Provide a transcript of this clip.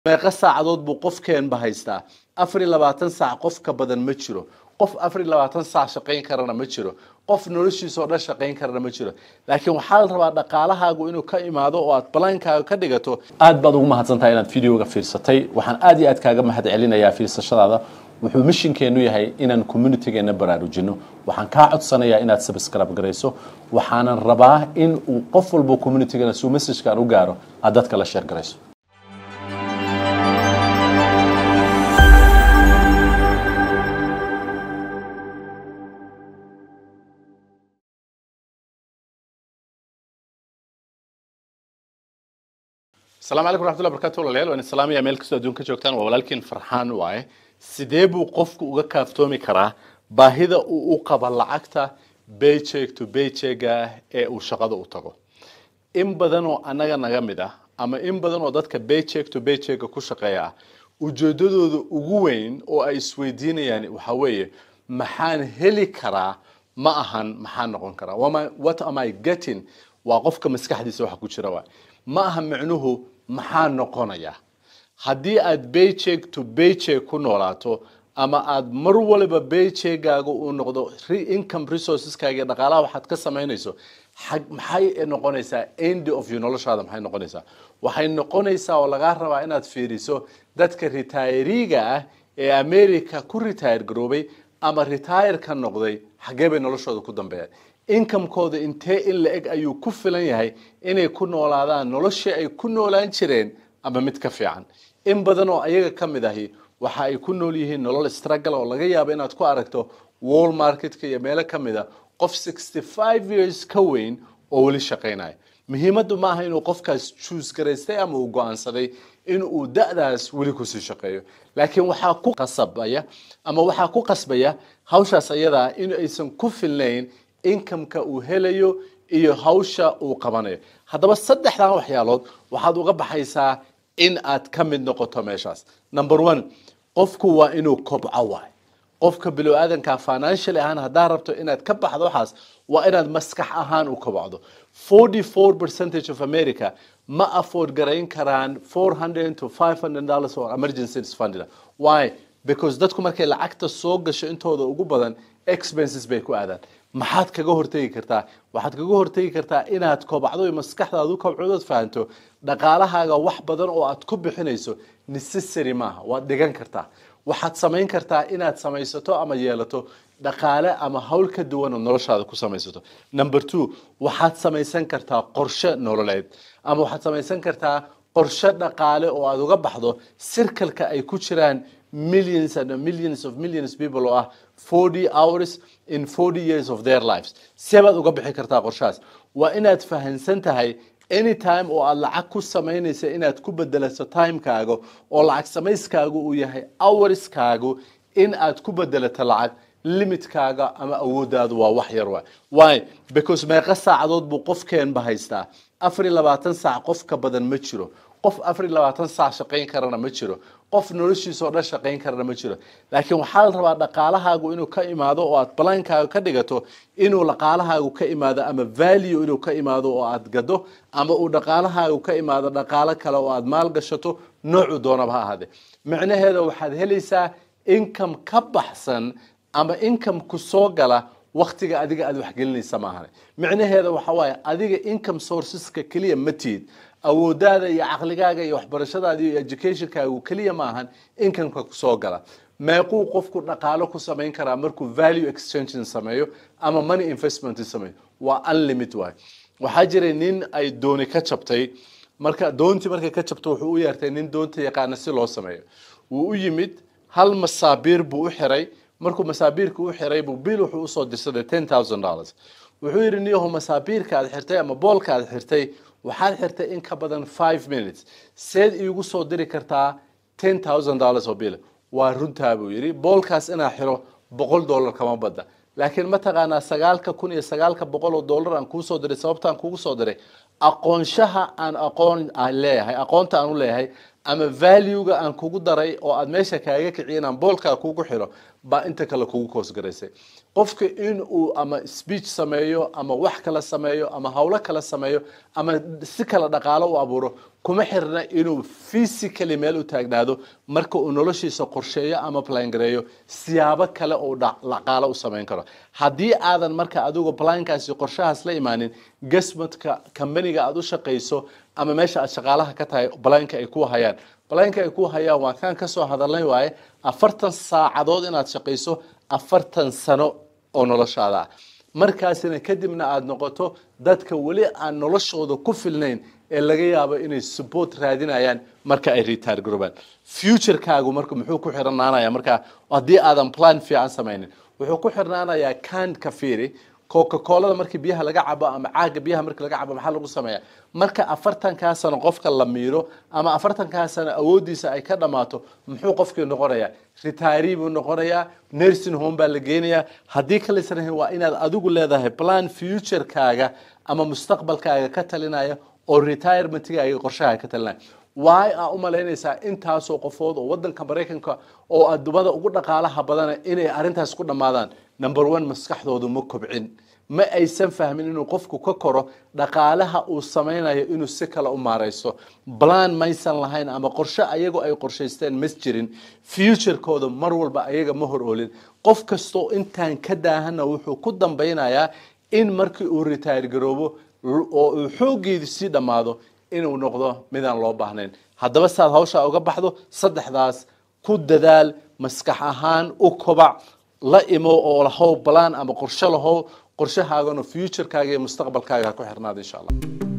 meeqa saacadood buu qofkeenba haystaa afar iyo labaatan saac qof ka badan ma jiro qof afar iyo labaatan saac shaqayn karana ma jiro qof noloshiisa oo dhan shaqayn karana ma jiro laakiin waxaa la rabaa dhaqaalahaagu inuu ka imaado oo aad balaankaaga ka dhigato aad baad ugu mahadsantahay inaad videoga fiirsatay waxaan aad iyo aad kaaga mahad celinayaa fiirsashadaada wuxuu mishinkeenu yahay inaan communitygeena baraarujino waxaan kaa codsanayaa inaad subscribe garayso waxaanan rabaa in uu qof walbo communitygeena suu messajkaan u gaaro aad dadka la sheer garayso asalaamu calaykum raxmatullahi barkatu walaalayaal waan islaamaya meel kastoo adduunka joogtaan waa walaalkiin farxaan waaye sidee buu qofku uga kaaftoomi karaa baahida uu u qaba lacagta baycheck to baychecga ee uu shaqada u tago in badan oo annaga naga mid ah ama in badan oo dadka baycheck to baychecga ku shaqeeya ah ujeedadooda ugu weyn oo ay isweydiinayaan waxaa weeye maxaan heli karaa ma ahan maxaan noqon karaa Wama- what am I getting waa qofka maskaxdiisa waxa ku jira waay ma aha micnuhu maxaa noqonaya haddii aad baycheck to baycheck ku noolaato ama aad mar waliba baycheckgaaga uu noqdo re- income resourceskaaga iyo dhaqaalaha waxaad ka samaynayso xag- maxay noqonaysaa end of your noloshaada maxay noqonaysaa waxay noqonaysaa oo lagaa rabaa inaad fiiriso dadka retireega ah ee america ku retire garoobay ama retire ka noqday xaggee bay noloshooda ku dambeeyaan inkamkooda intee in la eg ayuu ku filan yahay inay ku noolaadaan noloshii ay ku noolaan jireen ama mid ka fiican in badan oo ayaga ka mid ahi waxa ay ku nool yihiin nolol struggle oo laga yaabo inaad ku aragto wall marketka iyo meelo ka mid a qof 65 years ka weyn oo weli shaqaynaya muhiimaddu ma aha inuu qofkaas choose garaystay ama uu go'aansaday in uu da'daas weli kusii shaqeeyo laakiin waxaa ku qasabaya ama waxaa ku qasbaya hawshaas ayadaa in aysan ku filnayn inkamka uu helayo iyo hawsha uu qabanayo haddaba saddexdan waxyaalood waxaad uga baxaysaa in aad ka mid noqoto meeshaas number one qofku waa inuu kobco waay qofka bilow aadanka financial ahaan haddaa rabto inaad ka baxdo waxaas waa inaad maskax ahaan u kobocdo 44 percentage of america ma afford garayn karaan 400 to 500 dollars oo emergency fund why because dadku markay lacagta soo gasho intooda ugu badan expenses bay ku aadaan maxaad kaga hortegi kartaa waxaad kaga hortegi kartaa inaad kobacdo iyo maskaxdaadu kobcodood fahanto dhaqaalahaaga wax badan oo aad ku bixinayso necessary maaha waad dhigan kartaa waxaad samayn kartaa inaad samaysato ama yeelato dhaqaale ama hawl ka duwan oo noloshaada ku samaysato number two waxaad samaysan kartaa qorshe nololeed ama waxaad samaysan kartaa qorshe dhaqaale oo aad uga baxdo sirkalka ay ku jiraan millions and millions of millions people oo ah 40 hours in 40 years of their lives see baad uga bixi kartaa qorshahaas waa inaad fahansan tahay anytime oo aad lacag ku samaynaysa inaad ku bedelato timekaaga oo lacag samayskaagu uu yahay hourskaagu in aad ku bedelato lacag limitkaaga ama awoodaadu waa wax yar waay why because meeqa saacadood buu qofkeenba haystaa afar iyo labaatan saac qof ka badan ma jiro qof afar iyo labaatan saac shaqayn karana ma jiro qof noloshiisa oo dhan shaqayn karana ma jiro laakiin waxaa la rabaa dhaqaalahaagu inuu ka imaado oo aad balaankaaga ka dhigato inuu dhaqaalahaagu ka imaado ama value inuu ka imaado oo aad gado ama uu dhaqaalahaagu ka imaado dhaqaalo kale oo aad maal gashato noocu doonaba ha ahaadee micnaheeda waxaad helaysaa income ka baxsan ama income ku soo gala waktiga adiga aad waxgelinaysa maahan micnaheeda waxa waaye adiga income sourceska keliya ma tiid awoodaada iyo caqligaaga iyo waxbarashadaada iyo educationkaagu keliya maahan incomeka kusoo gala meequu qofku dhaqaalo ku samayn karaa markuu value exchanging sameeyo ama money investment sameeyo waa unlimit waay waxaa jiray nin ay dooni ka jabtay marka doontii markay ka jabto wuxuu u yeertay nin doonta yaqaana si loo sameeyo wuu u yimid hal masaabiir buu u xiray markuu masaabiirka u xiray buu bil wuxuu usoo dirsaday ten thousand dollars wuxuu yidhi niyaho masaabiirka aad xirtay ama boolka aad xirtay waxaad xirtay in ka badan five minutes seed iigu soo diri kartaa ten thousand dollars oo bil waa runtaa buu yidhi boolkaas inaa xiro boqol dollar kama badda laakiin mataqaanaa sagaalka kun iyo sagaalka boqol oo dollar aan kuusoo diray sababtaan kugu soo diray aqoonshaha aan aqoon aan leeyahay aqoonta aan u leeyahay ama valuega aan kugu daray oo aad meesha kaaga kiciyin aan boolkaa kugu xiro baa inta kale kugu koosgaraysay qofka in uu ama speech sameeyo ama wax kala sameeyo ama howlo kala sameeyo ama si kala dhaqaalo u abuuro kuma xirna inuu physically meel u taagnaado marka uu noloshiisa qorsheeyo ama plangareeyo siyaabo kale uu dhaqaalo u samayn karo haddii aadan marka adigu plankaasi qorshahaas la imaanin gasmadka kambaniga aad u shaqayso ama meesha aad shaqaalaha ka tahay blanka ay ku hayaan blanka ay ku hayaan waa kaan kasoo hadalnay waaye afartan saacadood inaad shaqayso afartan sano oo noloshaada ah markaasina kadibna aada noqoto dadka weli aan noloshooda ku filnayn ee laga yaabo inay support raadinayaan marka ay retire garoobaan futurekaagu marka muxuu ku xirnaanaya markaa haddii aadan plan fiican samaynin wuxuu ku xirnaanayaa can ka fiiri coca colada markii biyaha laga cabo ama caaga biyaha markii laga cabo maxaa lagu sameeya marka afartankaa sano qofka la miiro ama afartankaa sano awoodiisa ay ka dhammaato muxuu qofkii noqonayaa retiree buu noqonayaa nursing home baa la geenayaa haddii kalisanahin waa inaad adigu leedahay plan futurekaaga ama mustaqbalkaaga ka talinaya oo retirementkaaga qorshaha ka talinaya waay aa u malaynaysaa intaasoo qofood oo wadanka maraykanka oo adumada ugu dhaqaalaha badana inay arintaas ku dhammaadaan number one maskaxdoodu ma kobcin ma aysan fahmin inuu qofku ka koro dhaqaalaha uu samaynayo inuu si kale u maaraysto balan maysan lahayn ama qorshe ayagu ay qorshaysteen mas jirin futurekooda mar walba ayaga ma hor oolin qof kastoo intaan ka daahana wuxuu ku dambaynayaa in markii uu retire garoobo oo uu xooggeedu sii dhammaado inuu noqdo midaan loo baahnayn haddaba saad hawshaa uga baxdo saddexdaas ku dadaal maskax ahaan u kobac la imo oo lahow balaan ama qorshe lahow qorshahaagana futurekaaga iyo mustaqbalkaaga ha ku xirnaada insha allah